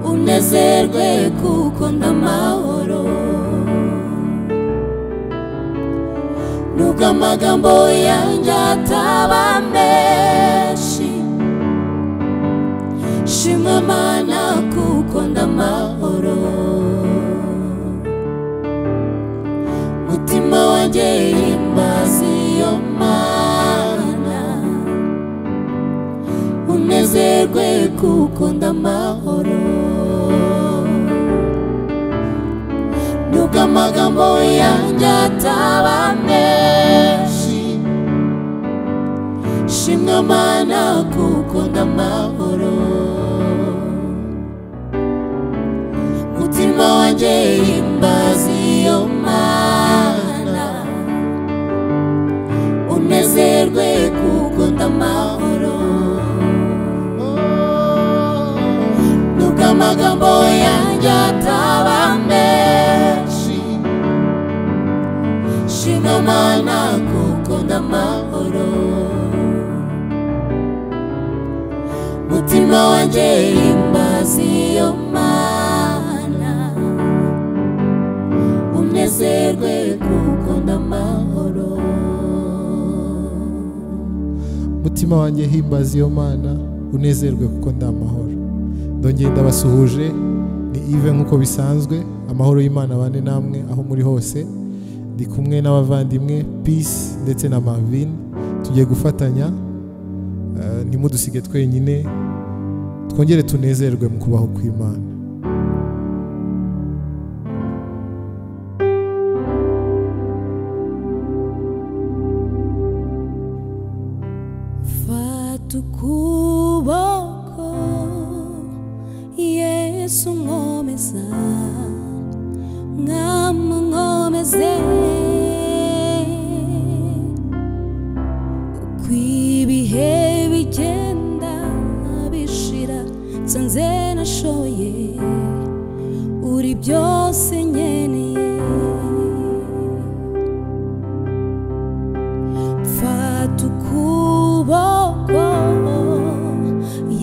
nezerwe kuko ndamahoro nubwo amagambo yanjye ataba menshi shima mana kuko ndamahoro mutima wanjye himbaza iyo mana unezerwe kuko ndamahoro nubwo amagambo yanjye ataba menshi shimwa mana kuko ndamahoro mutima wanjye himbaza iyo mana unezerwe kuko ndamahoro nubwo amagambo yanjye ataba menshi shima mana kuko ndamahoro mutima wanjye himbaza iyo mana unezerwe kuko ndamahoro mutima wanjye himbaza iyo mana unezerwe kuko ndi amahoro ndongeye ndabasuhuje ni ive nk'uko bisanzwe amahoro y'imana bane namwe aho muri hose ndi kumwe n'abavandimwe peace ndetse na marvin tugiye gufatanya eh, ntimudusige twenyine twongere tunezerwe mu kubaho kw'imana Fata ukuboko Yesu nkomeza nkamunkomeze uko ibihe bigenda bishira nsanze nashoye uri byose nkeneye mfata ukuboko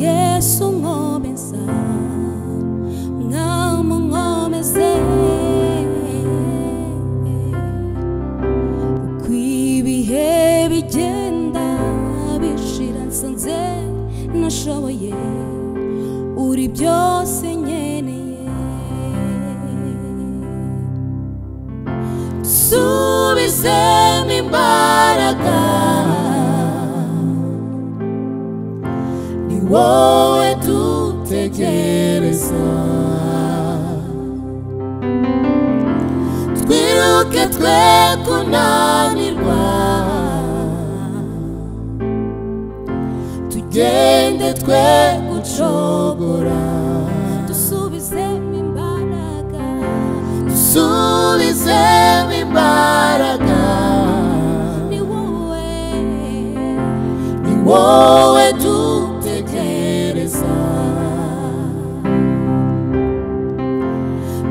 yesu nkomeza nkamunkomeze uko ibihe bigenda bishira nsanze nashoboye uri byose nkeneye subizemo imbaraga ni wowe dutegereza twiruke twe kunanirwa tugende twe gucogora dusubizemo imbaraga dusubizemo imbaraga ni wowe ni wowe dutegereza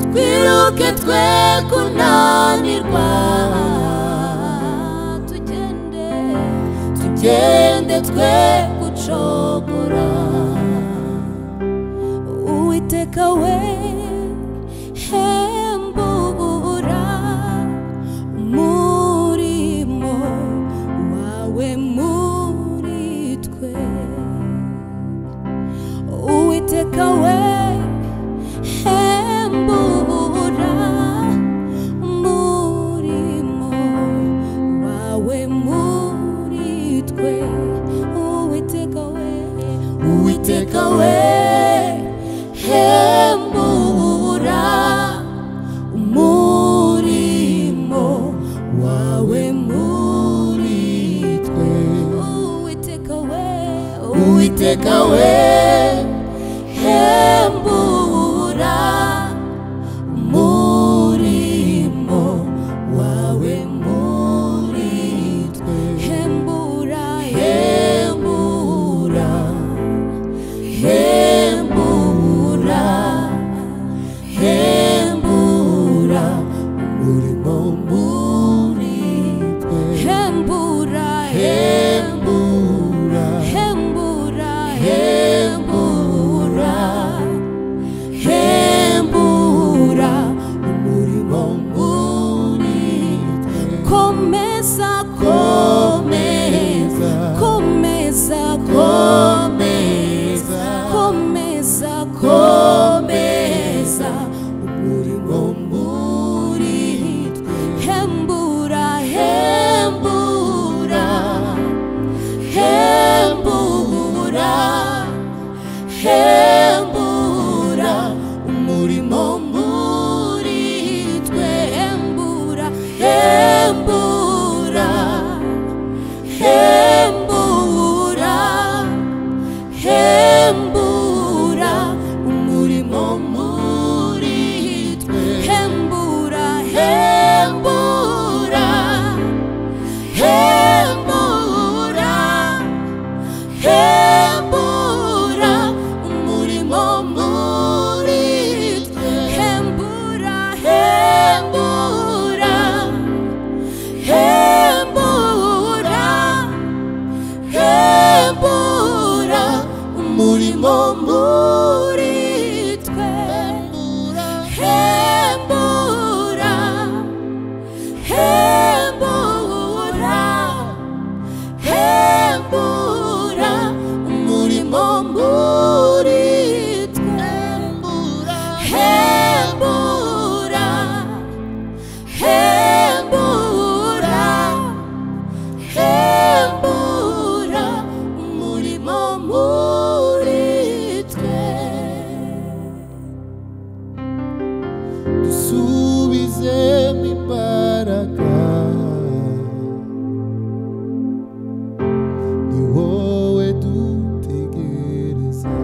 twiruke twe kunanirwa tugende tugende twe gucogora uwiteka we hembura umurimo wawe muri twe uwiteka we hembura umurimo wawe muri twe uwiteka we uwiteka we hembura umurimo wawe muri twe uwiteka we uwiteka we hembura umurimo wawe muri twe hembura hembura hembura hembura umurimo muri twe hembura hembura hembura hembura hembura hembura umurimo muri twe hembura hembura hembura hembura umurimo muri twe hembura hembura hembura hembura umurimo muri twe hembura hembura hembura umurimo muri twe hembura hembura hembura umurimo muri twe dusubizemo imbaraga ni wowe dutegereza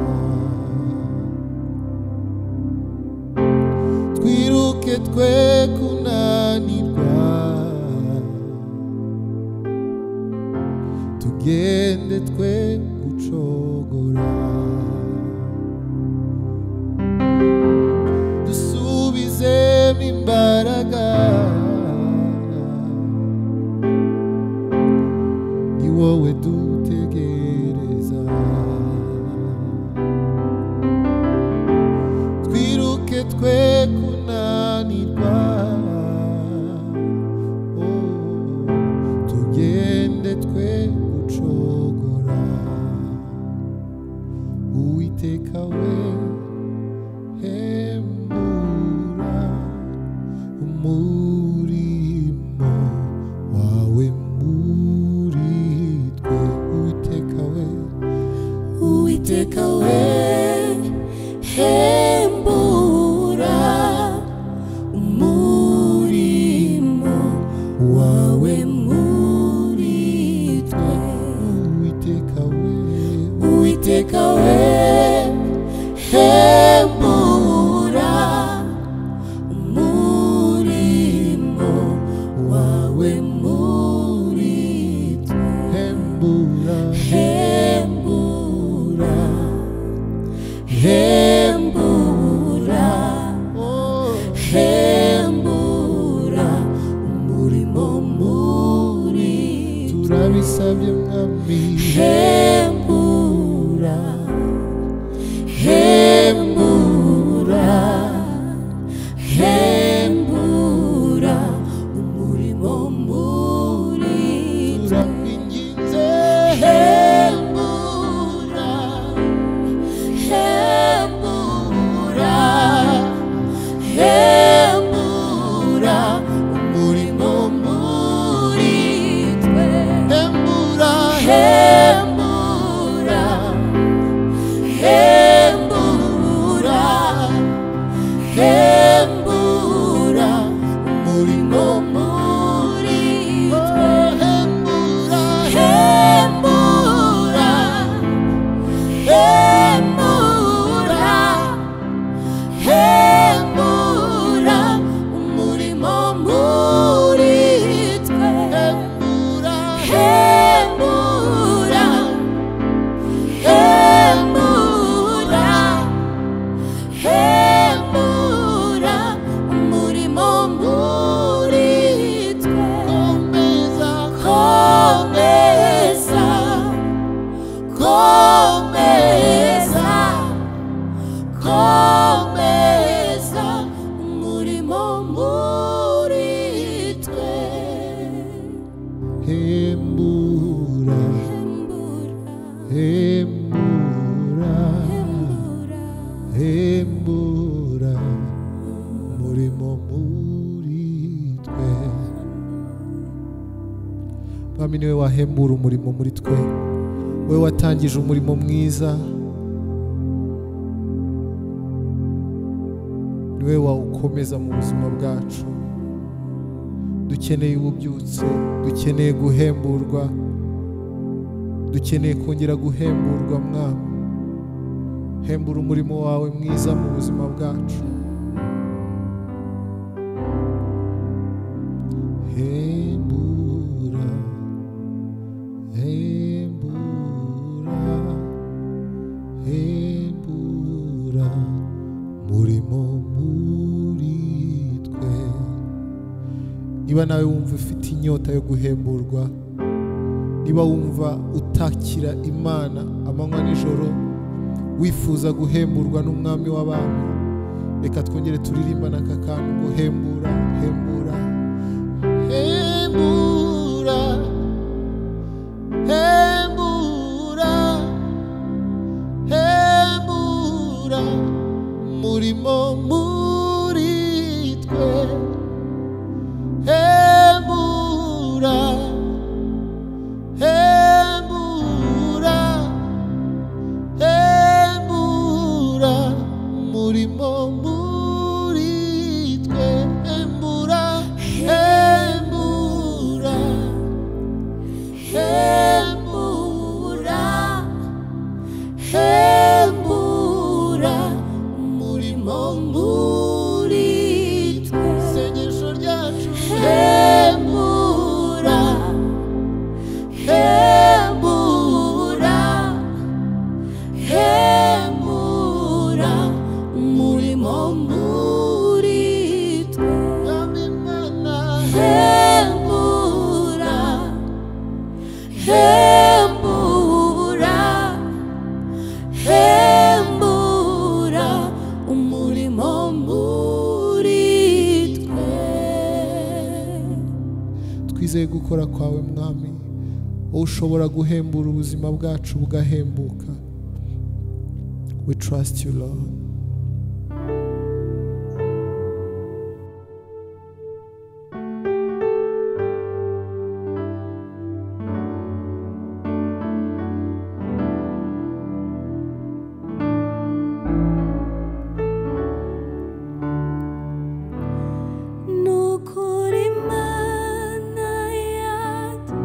twiruke twe kunanirwa tugende twe gucogora dusubizemo imbaraga ni wowe dutegereza twiruke twe kunanirwa oh, tugende twe gucogora uwiteka we hembura umurimo wawe muri twe uwiteka we uwiteka we hembura umurimo wawe muri twe uwiteka we uwiteka we hembura umurimo wawe muri twe hembura hembura hembura oh, hembura umurimo muri twe turabisabye mwami hembura hembura hembura umurimo muri twe turakwinginze hembura hembura hembura umurimo muri twe hembura hembura hembura hembura umurimo muri twe hembura hembura hembura hembura umurimo muri twe hembura hembura hembura hembura umurimo muri twe komeza komeza komeza komeza umurimo muri twe hembura hembura hembura umurimo muri twe mwami niwe wahembura umurimo muri twe we watangije umurimo mwiza niwe wawukomeza mu buzima bwacu dukeneye ububyutse dukeneye guhemburwa dukeneye kongera guhemburwa mwami hembura umurimo wawe mwiza mu buzima bwacu hembura hembura hembura murimo muri twe niba nawe wumva ufite inyota yo guhemburwa niba wumva utakira imana amanywa n'ijoro wifuza guhemburwa n'umwami w'abami reka twongere turirimbane aka kantu ngo hembura hembura hembura hembura hembura murimo muri twe hembura hembura hembura murimo muri twe hembura hembura hembura hembura umurimo muri twe isengesho ryacu hembura hembura hembura umurimo muri twe mwami mana hembura hembura hembura umurimo muri twe twizeye gukora kwawe mwami wowe ushobora guhembura ubuzima bwacu bugahembuka we trust you lord nukuri mana yatwe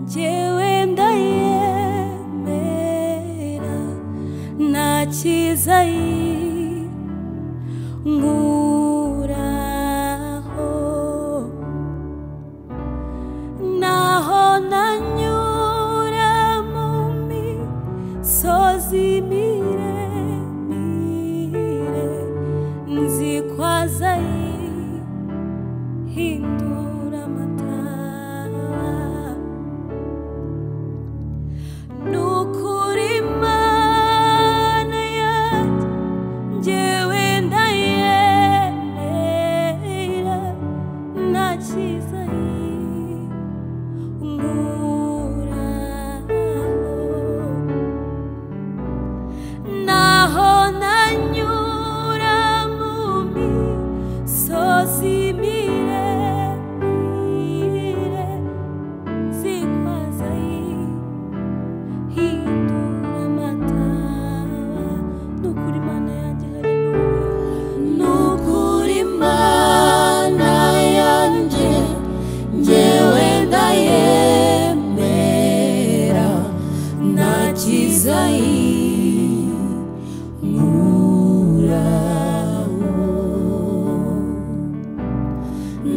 njyewe ndayemera nta cyiza nkuraho naho nanyura mu misozi miremire nzi kwazayi hindura amatara ni ukuri imana yanjye njyewe ndayemera nta cyiza nkuraho naho nanyura mu misozi miremire zikwaza hindura amatara nukuri mana yanjye haleluya nukuri mana yanjye njyewe ndayemera nta cyiza nkuraho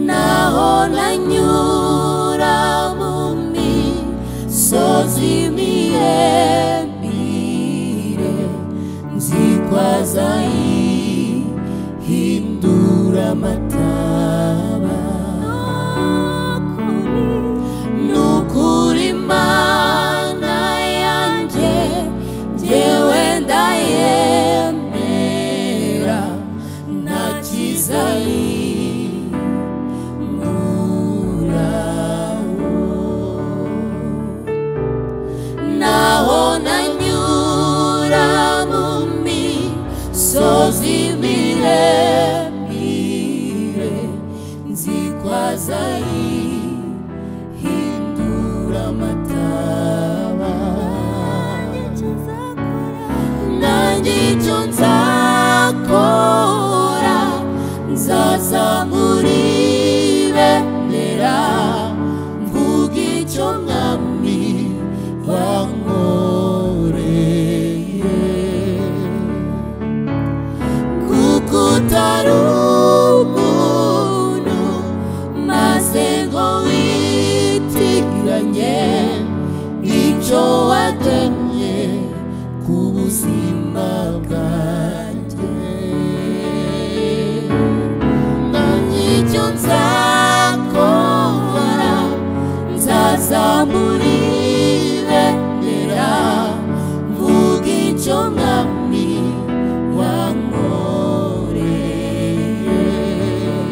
naho nanyura mu misozi miremire nzikwaza ihindura amataba nukuri imana yanjye njyewe ndayemera nta cyiza nkuraho naho nanyura mu misozi miremire nzikwaza ihindura amataba nanjye icyo nzakora nzaza muri bendera mvuga icyo mwami wankoreye bwanjye nanjye icyo nzakora nzazamura ibendera mvuga icyo mwami wankoreye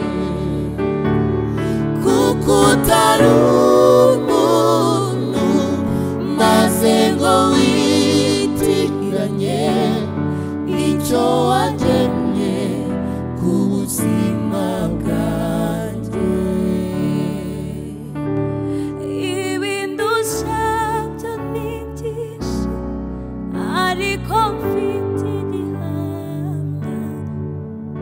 kuko utari umuntu maze ngo witiranye n'icyo wagenye ku buzima bwanjye ibintu usabye ni byinshi ariko mfite igihamya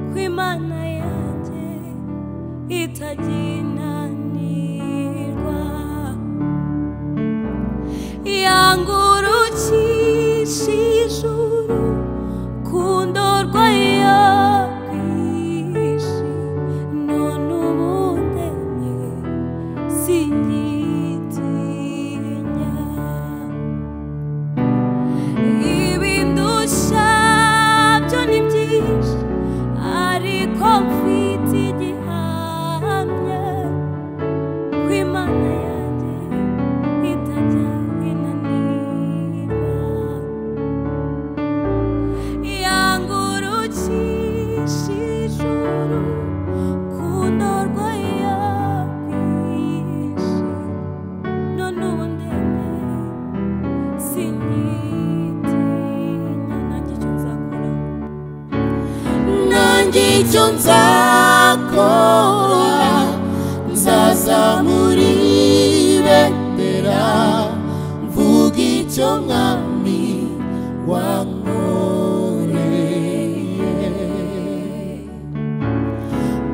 ko imana yanjye itagira inanirwa yangurukisha ijuru ku ndorwa ya bwije none ubu ndemye singitinya ibindusha byo ni byinshi ariko mfite igihamya ko imana yanjye itajya inanirwa yangurukisha ijuru ku ndorwa ya bwije none ubu ndemye singitinya nanjye icyo nzakora nanjye icyo nzakora nzazamura ibendera mvuga icyo mwami wankoreye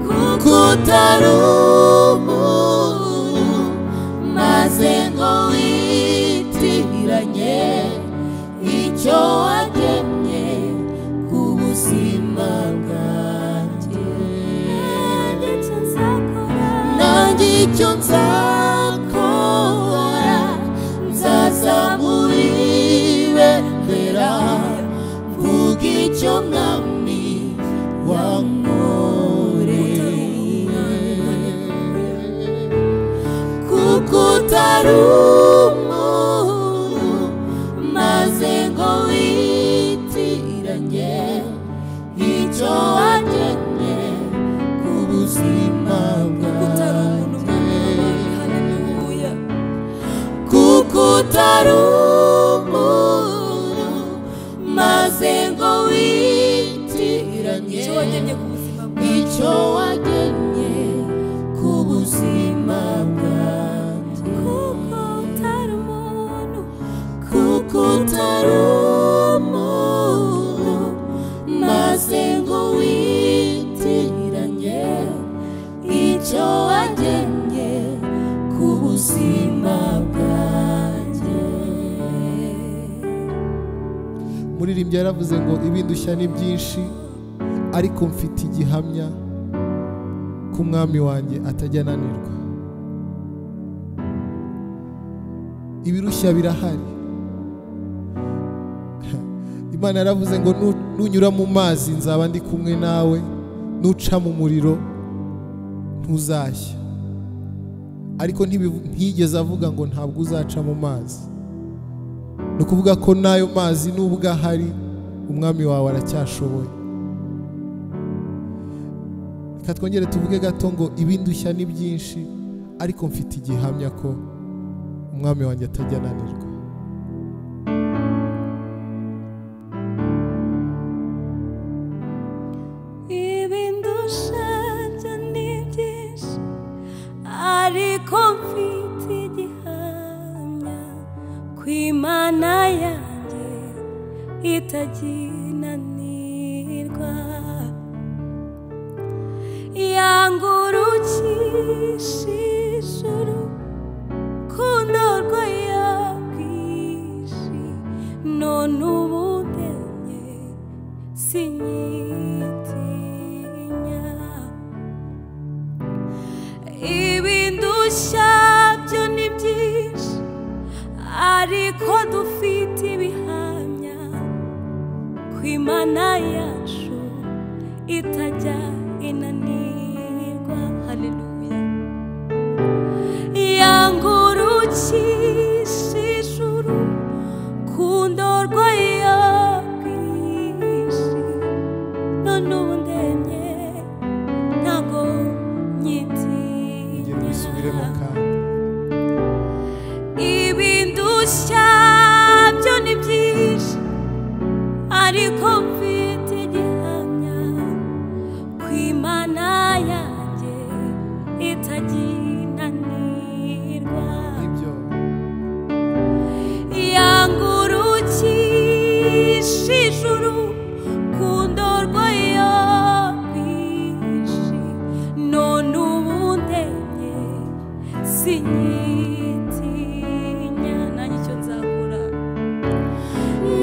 kuko utari umuntu maze ngo witiranye icyo wagenye ku buzima bwanjye nanjye icyo nzakora nanjye icyo nzakora nzazamura ibendera mvuga icyo mwami wankoreye kuko utari umuntu maze ngo witiranye icyo wagenye ku buzima utari umuntu mwami bwanjye haleluya kuko utari umuntu maze ngo witiranye icyo wagenye ku buzima bwawe icyo wagenye ku buzima bwanjye kuko utari umuntu kuko utari umuntu maze ngo witiranye icyo wagenye ku buzima bwanjye muririmbyi yaravuze ngo ibindushya ni byinshi ariko mfite igihamya ko umwami wanjye atajya ananirwa ibirushya birahari imana yaravuze ngo "Nu- nunyura mu mazi nzaba ndi kumwe nawe nuca mu muriro ntuzashya ariko ntibivu- ntiyigeze avuga ngo ntabwo uzaca mu mazi ni ukuvuga ko n'ayo mazi nubwo ahari umwami wawe aracyashoboye reka twongere tuvuge gato ngo ibindushya ni byinshi ariko mfite igihamya ko umwami wanjye atajya ananirwa ibindusha byo ni byinshi ariko mfite igihamya ko imana yanjye itaginanirwa yangurukisha ijuru ku ndorwa ya bwije none ubu ndemye sinyitinya ibindushya byo ni byinshi ariko dufite ibihamya ko ko imana yacu itajya inanirwa haleluya yangurukisha ijuru ku ndorwa ya bwije none ubu ndemye ntago ngera ubisubiremo nyitinya kandi ibindushya byo ni byinshi ariko mfite gihamya ku imana yanjye itaginanirwa ibyo yangurukisha ijuru ku ndorwa ya bwinshi none ubu ndemye sinyitinya nanjye icyo nzakora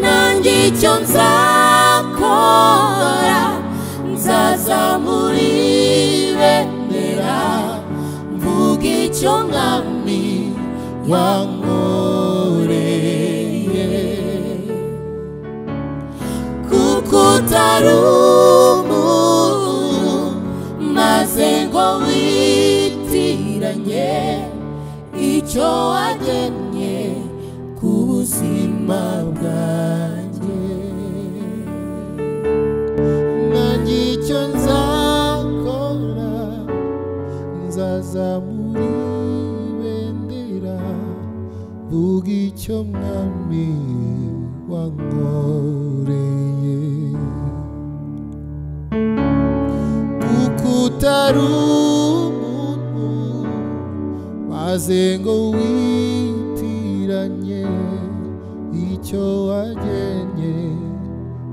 nanjye icyo nzakora nzazamura ibendera mvuga icyo mwami wankoreye kuko utari umuntu maze ngo witiranye icyo wagennye ku buzima bwanjye nanjye icyo nzakora nzazamura ibendera vuga icyo mwami wankoreye kuko utari umuntu maze ngo witiranye icyo wagenye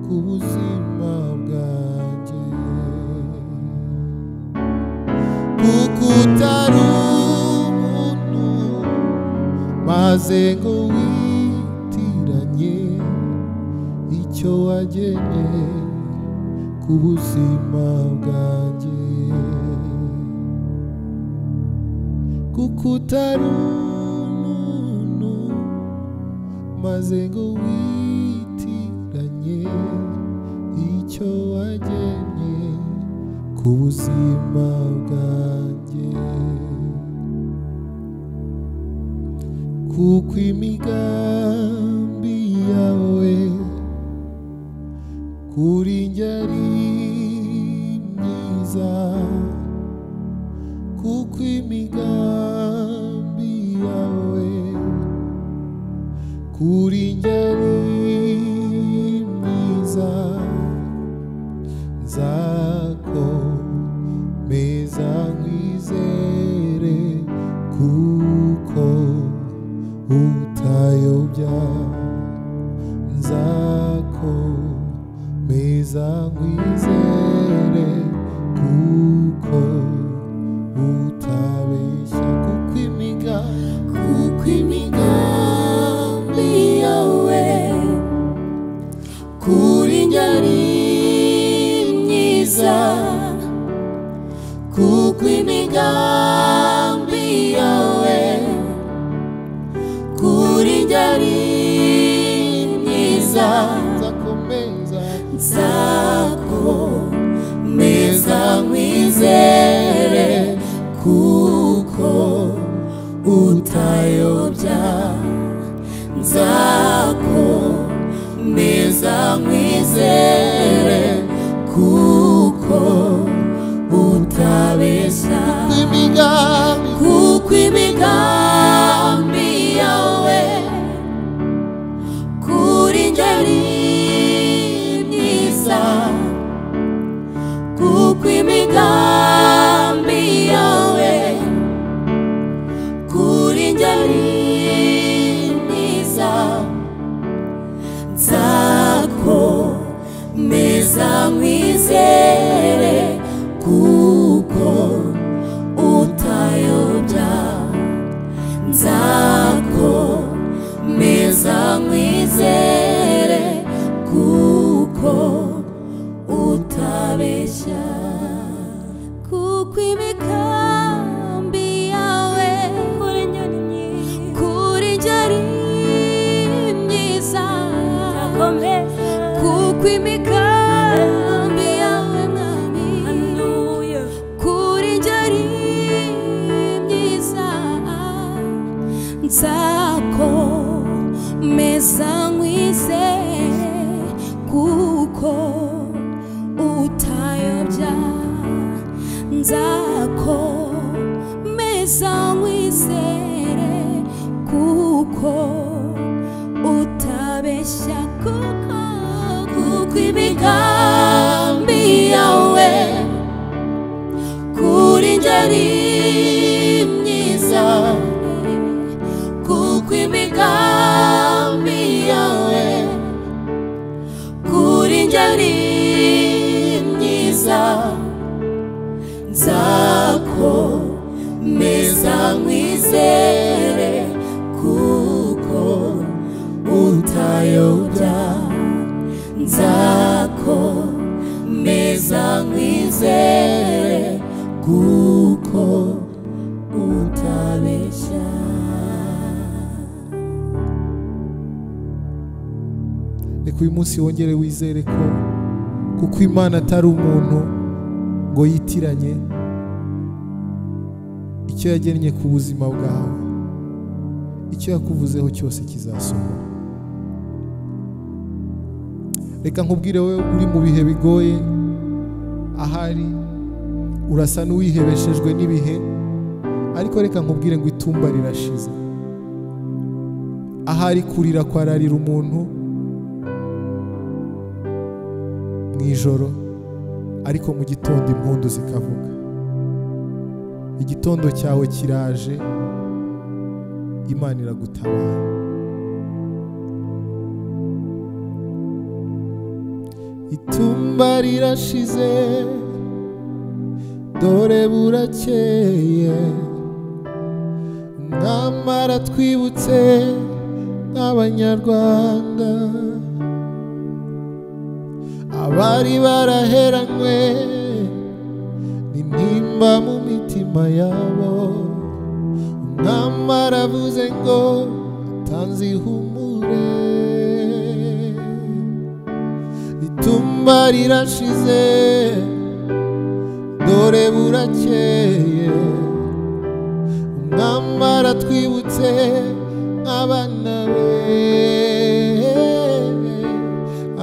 ku buzima bwanjye kuko utari umuntu maze ngo witiranye icyo wagenye ku buzima bwanjye kuko utari umuntu maze ngo witiranye icyo wagenye ku buzima bwanjye kuko imigambi yawe kuri njye ari myiza kuko imigambi yawe kuri njye ari myiza nzakomeza nkwizere kuko utayobya nzakomeza nkwizere kuko utabeshya kuko imiga kuko imigambi yawe kuri njye ari myiza kuko imigambi yawe kuri njye ari myiza nzakomeza nzakomeza nkwizere kuko utayobya nzakomeza nkwizere kuko utabeshya imigambi kuko imigambi yawe kuri njye ari myiza kuko imigambi yawe kuri njye ari myiza nzakomeza nkwizere kuko utayobya nzakomeza nkwizere kuko utabeshya kuko imikambi yawe kuri nyoni myiza kuri njye ari myiza kuko kw'imigambi yawe yawe mwami hanuya kuri njye ari myiza nzakomeza nkwizere kuko utayobya nzakomeza nkwizere kuko utabeshya kuko kuko imigambi yawe kuri njyari myiza kuko imigambi yawe kuri njyari myiza nzakomeza nkwizere kuko utayobya nzakomeza nkwizere kuko utabeshya reka uyu munsi wongere wizere ko kuko imana atari umuntu ngo yitiranye icyo yagennye ku buzima bwawe icyo yakuvuzeho cyose kizasohora reka nkubwire wowe uri mu bihe bigoye ahari urasa n'uwihebeshejwe n'ibihe ariko reka nkubwire ngo itumba rirashize ahari kurira kwararira umuntu mu ijoro ariko mu gitondo impundu zikavuga igitondo cyawe kiraje imana iragutabara itumba rirashize dore burakeye nyamara twibutse nk'abanyarwanda abari baraheranywe n'intimba mu mitima yabo umwami aravuze ngo atanze ihumure itumba rirashize dore burakeye umwami aratwibutse nk'abana be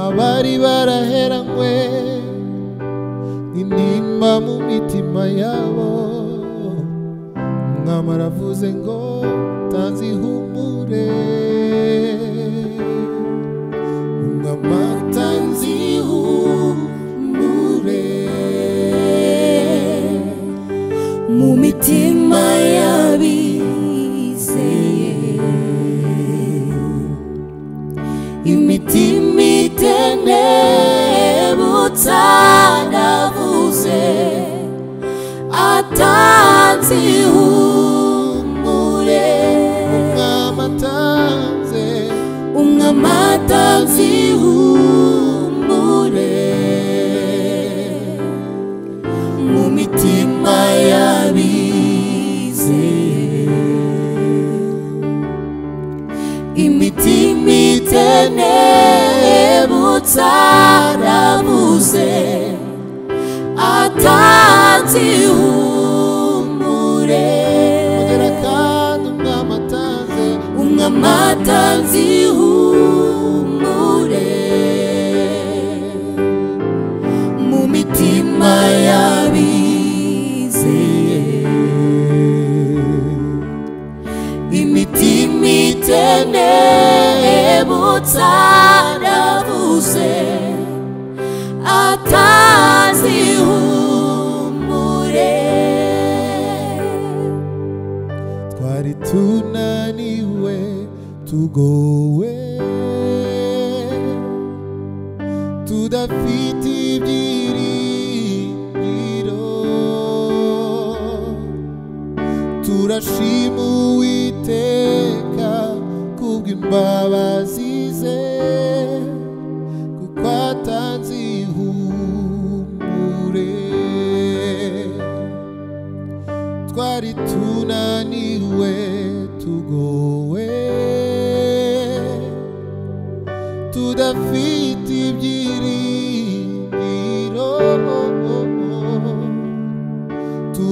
abari baraheranywe intimba mu mitima yabo umwami aravuze ngo tanze ihumure umwami atanze ihumure mu mitima y'abizeye imitima itenebutsa navuze atanze ihumure umwami atanze umwami atanze ihumure mu mitima y'abizeye imitima itenebutsa nabuze atanze ihumure ongera kandi umwami atanze umwami atanze ihumure mu mitima y'abizeye imitima itenebutsa navuze atanze ihumure twari tunaniwe tugowe tudafite ibyiringiro turashima uwiteka kubw'imbabazi ze kuko atanze ihumure twari tunaniwe tugowe tudafite ibyiri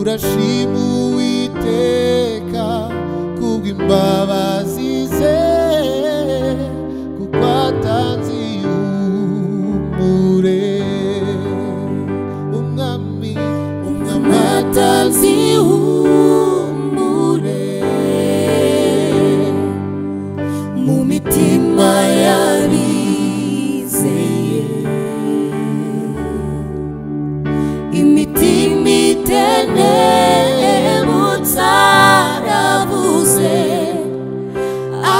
urashima uwiteka kubw'imbabazi ze kuko atanze ihumure umwami umwami atanze matanzi humure mu mitima y'abizeye imitima itenebutsa aravuze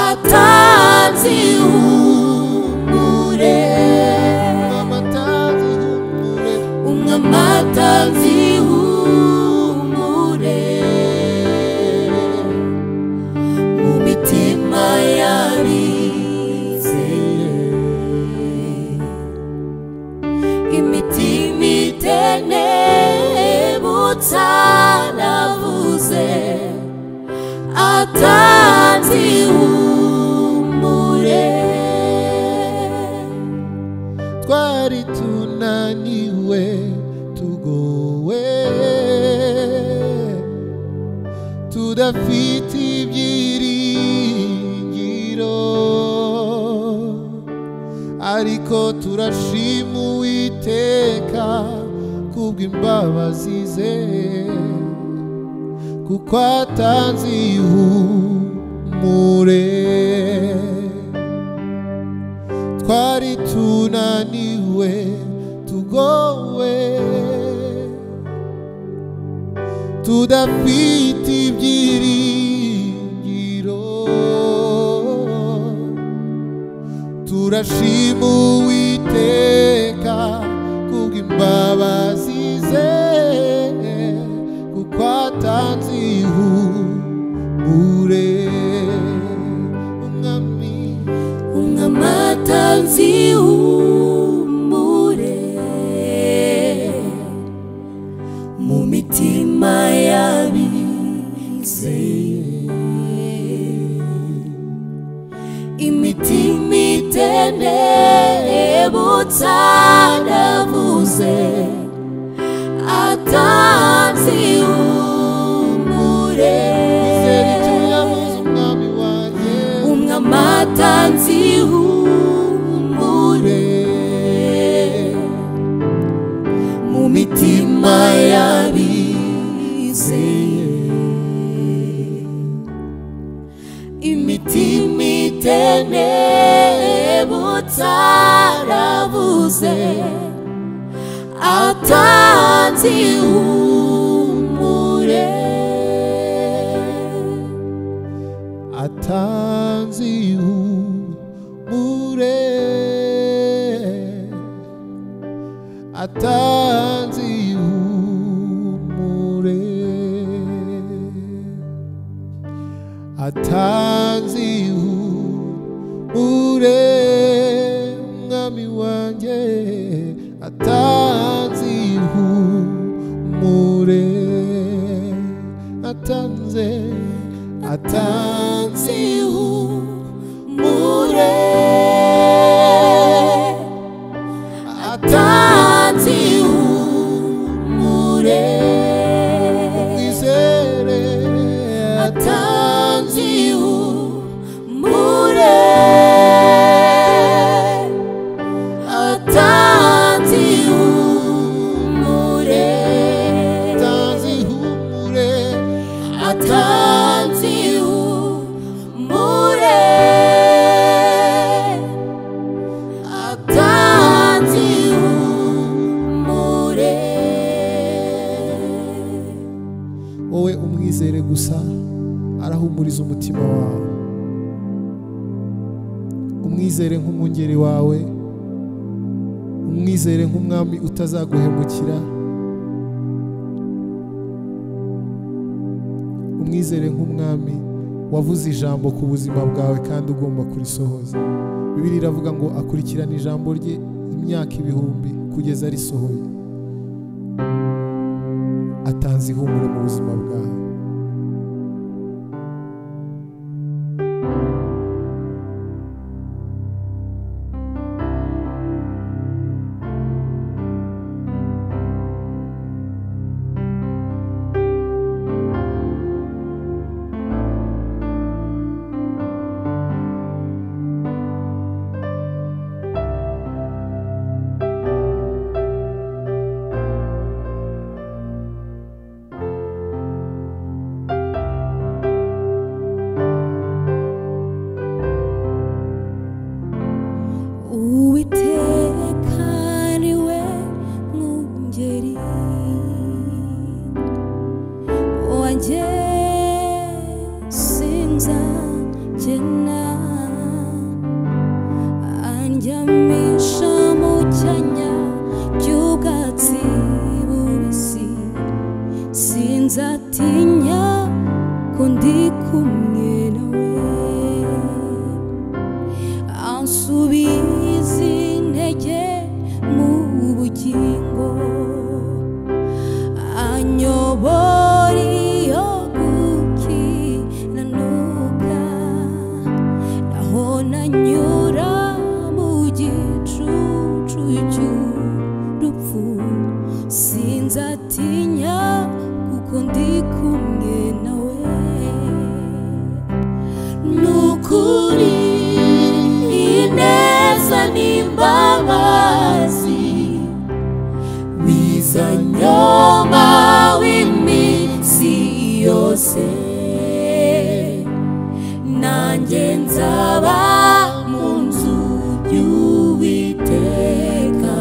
atanze ihumure umwami atanze umwami ihumure atanze ihumure mu mitima y'abizeye imitima itenebutsa navuze atanze ihumure twari tunaniwe tugowe tudafite ibyiringiro ariko turashima uwiteka kubw'imbabazi ze kuko atanze ihumure twari tunaniwe tugowe tudafite ibyiringiro turashima uwiteka kubw'imbabazi ze kuko atanze ihumure umwami umwami atanze ihumure mu mitima y'abizeye imitima itenebutsa navuze atanze ihumure umwe amatanzi ihumure mu mitima y'abizeye imitima itenebutsa aravuze atanze ihumure atanze ihumure atanze ihumure atanze ihumure mwami wanjye atanze ihumure atanze atanze ihumure atanze ihumure mwizere atanze ihumure atanze ihumure atanze ihumure atanze ihumure atanze ihumure wowe umwizere gusa arahumuriza umutima wawe umwizere nk'umwungeri wawe umwizere nk'umwami utazaguhemukira umwizere nk'umwami wavuze ijambo ku buzima bwawe kandi ugomba kurisohoza bibiri iravuga ngo akurikirana ijambo rye imyaka ibihumbi kugeza risohoye atanze ihumure mu buzima bwawe nzatinya kuko ndi kumwe nawe nukuri ineza n'imbabazi bizanyoma w'iminsi yose nanjye nzaba mu nzu y'uwiteka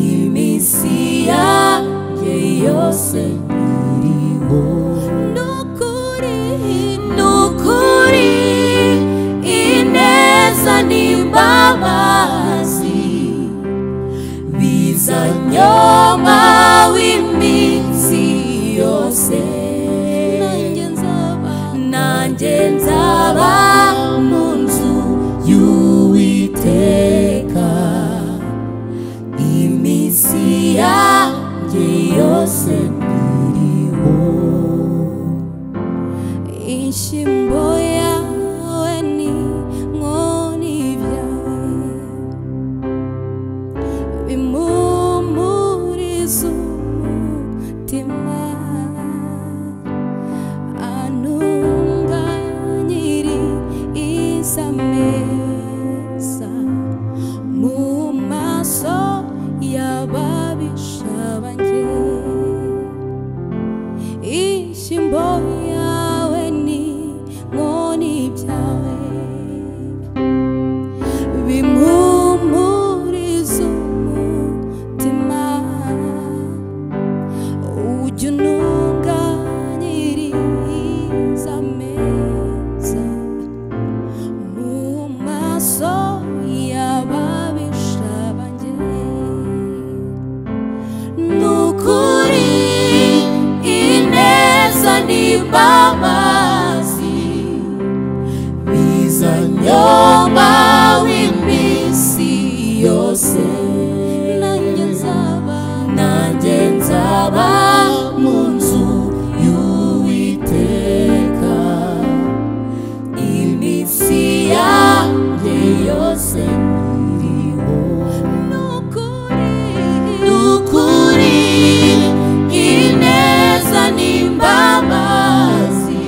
iminsi yanjye yose iriho nukuri nukuri ineza n'imbabazi bizanyoma w'iminsi yose nanjye nzaba nanjye nzaba mu nzu y'uwiteka iminsi yanjye yose iriho Ishimbo yawe ni nkoni byawe bimumuriza umutima antunganyiri izameza mu maso y'ababisha banjye ishimbo yawe ni nkoni byawe bimumuriza umutima ujya ununganyiriza ameza mu maso y'ababisha banjye nukuri ineza n'imbabazi bizanyoma w'iminsi yose nanjye nzaba nanjye nzaba mu nzu y'uwiteka iminsi yanjye yose iriho nukuri ineza n'imbabazi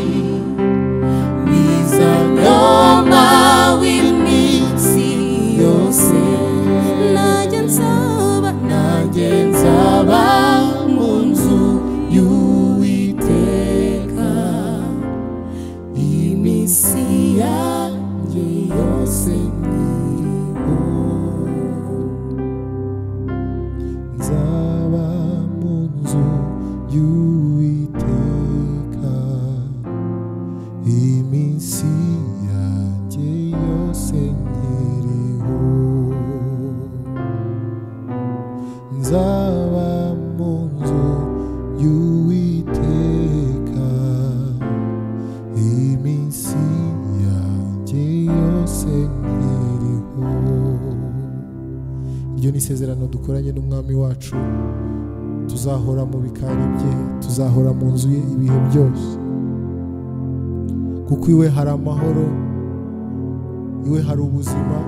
bizanyoma w'iminsi yose nanjye nzaba nanjye nzaba mu nzu y'uwiteka iminsi yanjye yose iriho nzaba mu nzu y'uwiteka iminsi yanjye yose nkiriho nzaba mu nzu y'uwiteka iminsi yanjye yose nkiriho iryo ni isezerano dukoranye n'umwami wacu tuzahora mu bikari bye tuzahora mu nzu ye ibihe byose kuko iwe hari amahoro iwe hari ubuzima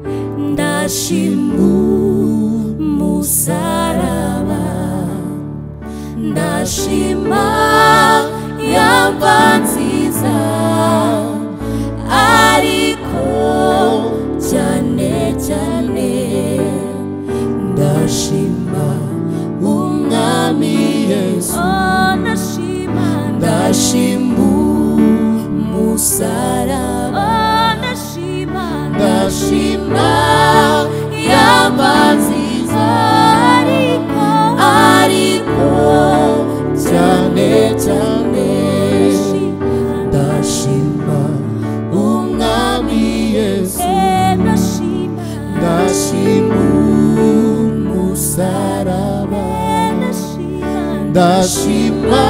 amashyi mu musaraba ndashima yaba nziza ariko cyane cyane ndashima umwami yesu ndashima ndashima umusaraba ndashima ndashima yaba nziza ariko ariko cyane cyane ndashima umwami yesu ndashima umusaraba ndashima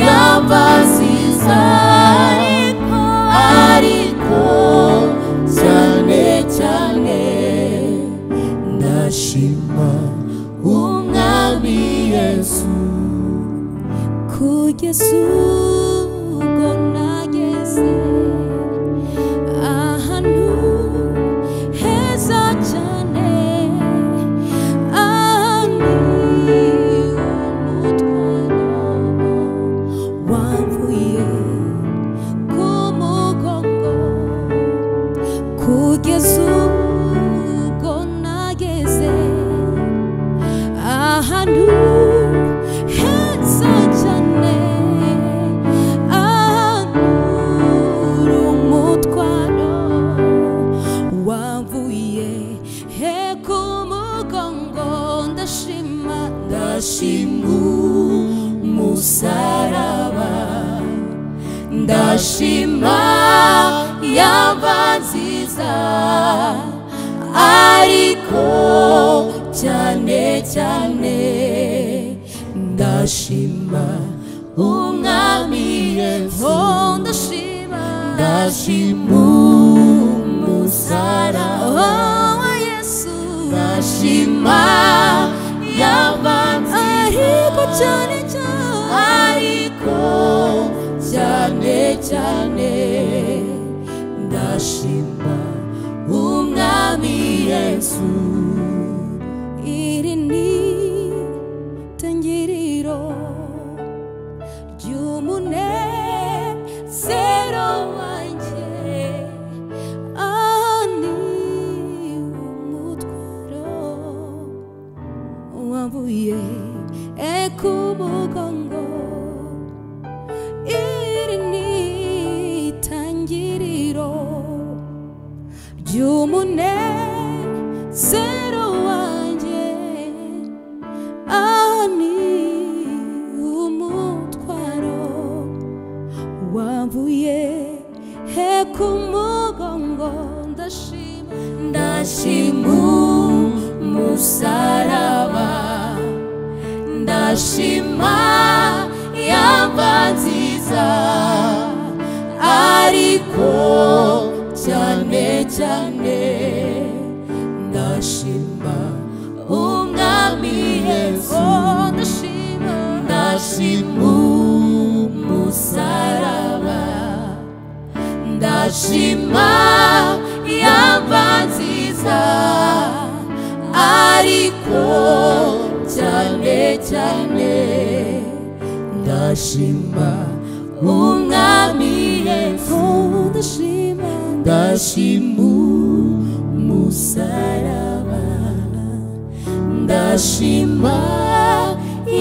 yaba nziza ariko ariko cyane cyane ndashima umwami yesu kugeza ubwo nageze ahantu heza cyane ahantu umutwaro wamvuye ku mugongo kugeza ubwo nageze ahantu heza cyane ahantu uri umutwaro wavuye he ku mugongo ndashima ndashima umusaraba ndashima yaba nziza ariko cyane cyane ndashima umwami yesu ndashima ndashima umusara wa yesu ndashima yabanze ariko cyane cyane ariko cyane cyane ndashima umwami yesu iri ni tangiriro ry'umunezero wanjye aha ni umutwaro wabuye ekumugongo iri ni itangiriro ry'umunezero wanjye aho ni umutwaro wabuye ekumugongo ndashima ndashima umusaraba ndashima yaba nziza ariko cyane cyane ndashima umwami yesu ndashima ndashima umusaraba ndashima yaba nziza ariko cyane cyane ndashima umwami yesu ndashima ndashima umusaraba ndashima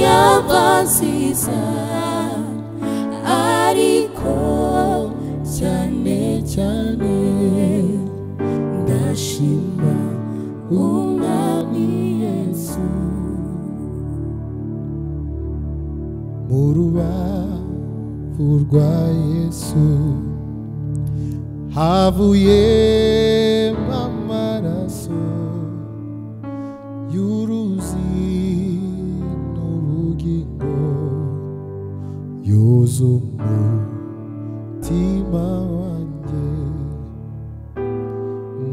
yaba nziza ariko cyane cyane ndashima umwami yesu mu rubavu rwa yesu havuyemo amaraso y'uruzi n'ubugingo yoza umutima wanjye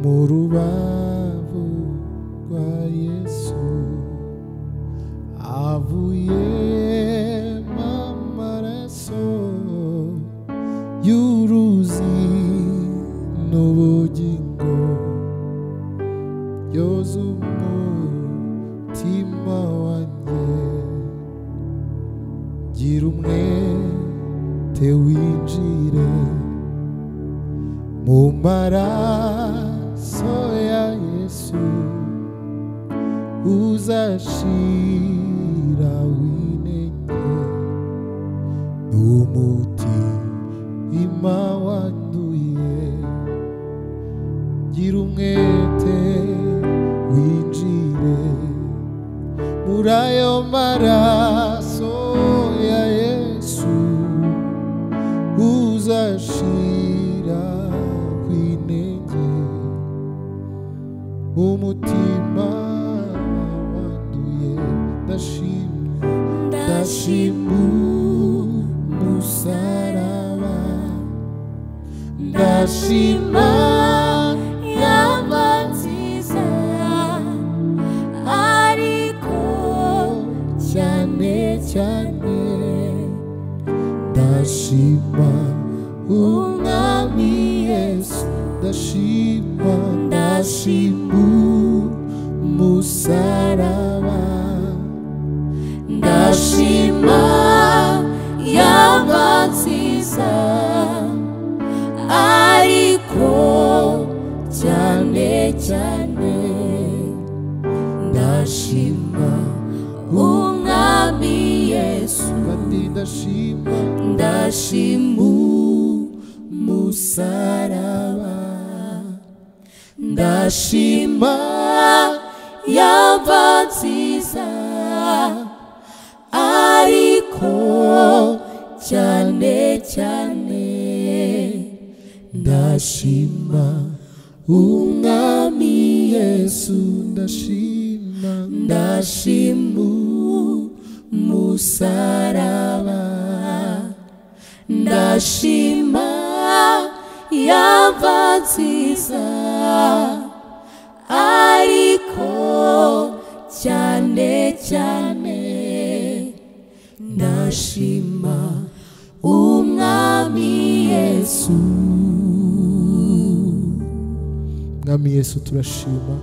mu rubavu rwa yesu avuyemo amaraso y'uruzi n'ubugingo mu maraso ya yesu uzashira winenge n'umutima wanduye gira umwete winjire muri ayo maraso ya yesu uzashira kwinenge umutima wanduye ndashimye ndashimu musaraba ndashima yaba nziza ariko cyane cyane ndashima umwami yesu ndashima ndashima umusaraba ndashima yaba nziza ariko cyane cyane ndashima umwami yesu kandi ndashima ndashima umusaraba ndashima yaba nziza ariko cyane cyane ndashima umwami yesu ndashima ndashima umusaraba ndashima yaba nziza ariko cyane cyane ndashima umwami yesu mwami yesu turashima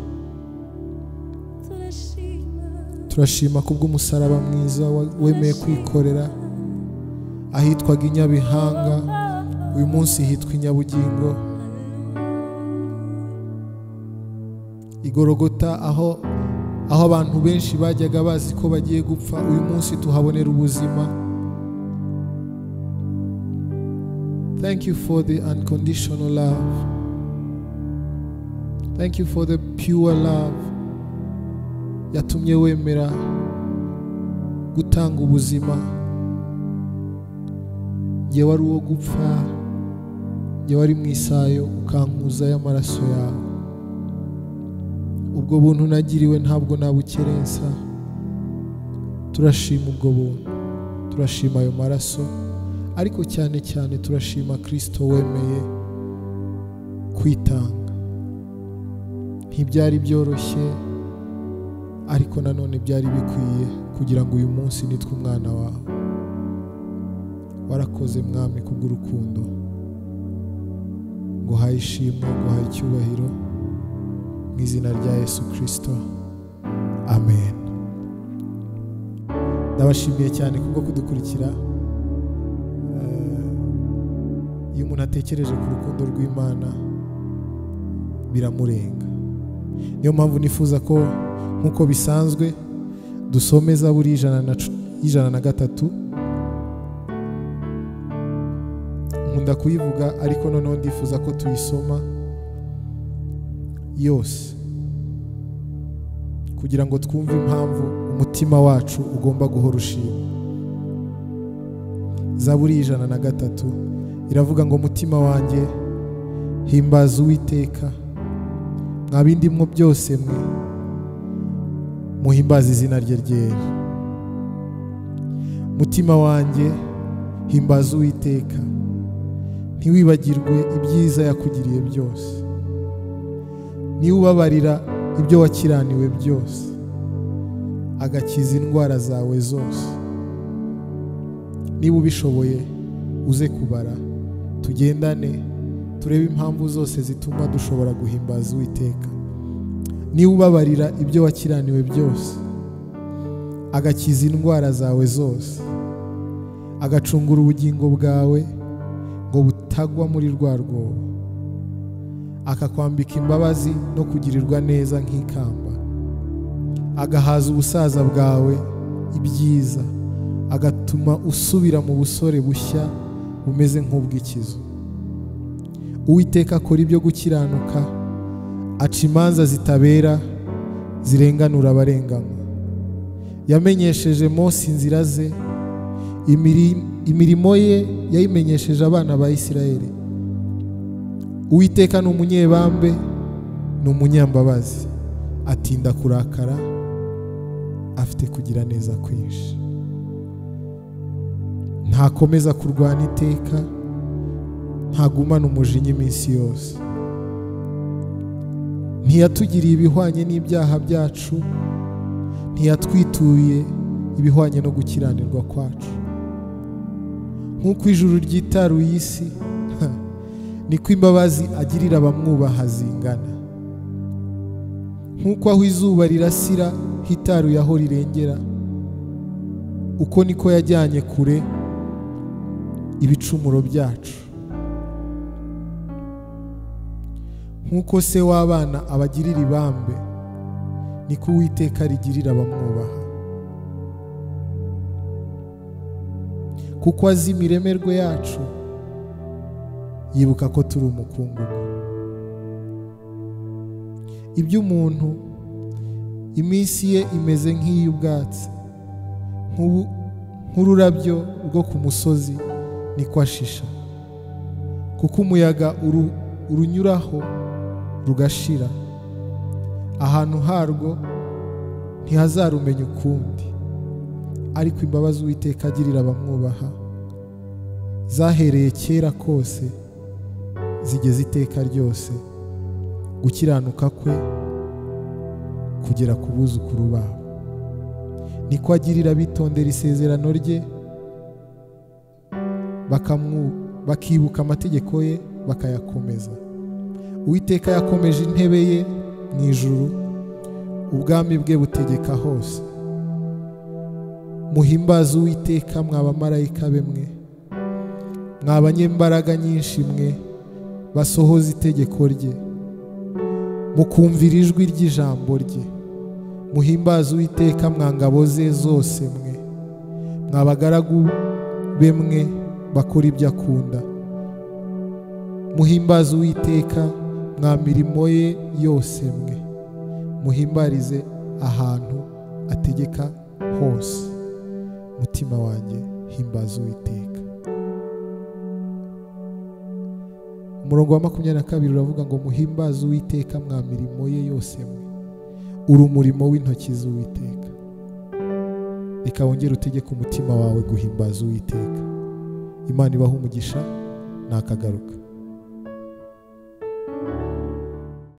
turashima turashima kubw'umusaraba mwiza wa- wemeye kwikorera ahitwaga i nyabihanga uyu munsi hitwa i nyabugingo igorogota aho aho abantu benshi bajyaga bazi ko bagiye gupfa uyu munsi tuhabonera ubuzima thank you for the unconditional love thank you for the pure love yatumye wemera gutanga ubuzima njye wari uwo gupfa njye wari mu isayo ukankuza y'amaraso yawe ubwo buntu nagiriwe ntabwo nabukerensa turashima ubwo buntu turashima ayo maraso ariko cyane cyane turashima kirisito wemeye kwitanga ntibyari byoroshye ariko nanone byari bikwiye kugira ngo uyu munsi nitwe umwana wawe warakoze mwami kubw'urukundo nguhaye ishimwe nguhaye icyubahiro mu izina rya yesu kirisito amen ndabashimiye cyane kubwo kudukurikira Eh, iyo umuntu atekereje ku rukundo rw'imana biramurenga niyo mpamvu nifuza ko nk'uko bisanzwe dusomeza buri ijana na cu- ijana na gatatu nkunda kuyivuga ariko noneho ndifuza ko tuyisoma yose kugira ngo twumve impamvu umutima wacu ugomba guhora ushima zaburi ijana na gatatu iravuga ngo mutima wanjye himbaza uwiteka mwa bindi mwo byose mwe muhimbaze izina rye ryera mutima wanjye himbaza uwiteka ntiwibagirwe ibyiza yakugiriye byose niba ubabarira ibyo wakiraniwe byose agakiza indwara zawe zose niba ubishoboye uze kubara tugendane turebe impamvu zose zituma dushobora guhimbaza uwiteka niba ubabarira ibyo wakiraniwe byose agakiza indwara zawe zose agacungura ubugingo bwawe ngo butagwa muri rwa rwobo akakwambika imbabazi no kugirirwa neza nk'ikamba agahaza ubusaza bwawe ibyiza agatuma usubira mu busore bushya bumeze nk'ubw'ikizu uwiteka akora ibyo gukiranuka aca imanza zitabera zirenganura abarenganywa yamenyesheje Mose inzira ze imiri- imirimo ye yayimenyesheje abana ba isirayeli uwiteka ni umunyebambe ni umunyambabazi atinda kurakara afite kugira neza kwinshi ntakomeza kurwana iteka ntagumana umujinya iminsi yose ntiyatugiriye ibihwanye n'ibyaha byacu ntiyatwituye ibihwanye no gukiranirwa kwacu nk'uko ijuru ryitaruye isi ha, niko imbabazi agirira abamwubaha zingana nk'uko aho izuba rirasira hitaruye aho rirengera uko niko yajyanye kure ibicumuro byacu nk'uko se w'abana abagirira ibambe niko uwiteka rigirira abamwubaha kuko azi imiremerwe yacu yibuka ko turi umukungugu iby'umuntu iminsi ye imeze nk'iy'ubwatsi nk'ubu- nk'ururabyo rwo ku musozi niko ashisha kuko umuyaga uru- urunyuraho rugashira ahantu harwo ntihazarumenya ukundi ariko imbabazi uwiteka agirira abamwubaha zahereye kera kose zigeze iteka ryose gukiranuka kwe kugera ku buzukuru babo niko agirira abitondera isezerano rye bakamwu- bakibuka amategeko ye bakayakomeza uwiteka yakomeje intebe ye mu ijuru ubwami bwe butegeka hose muhimbaze uwiteka mwa bamarayika be mwe mwa banyembaraga nyinshi mwe basohoza itegeko rye mukumvira ijwi ry'ijambo rye muhimbaze uwiteka mwa ngabo ze zose mwe mwa bagaragu be mwe bakora ibyo akunda muhimbaze uwiteka mwa mirimo ye yose mwe muhimbarize ahantu ategeka hose mutima wanjye himbaza uwiteka umurongo wa makumyabiri na kabiri uravuga ngo muhimbaze uwiteka mwa mirimo ye yose mwe uri umurimo w'intoki z'uwiteka reka wongere utegeke umutima wawe guhimbaza uwiteka imana ibaha umugisha nakagaruka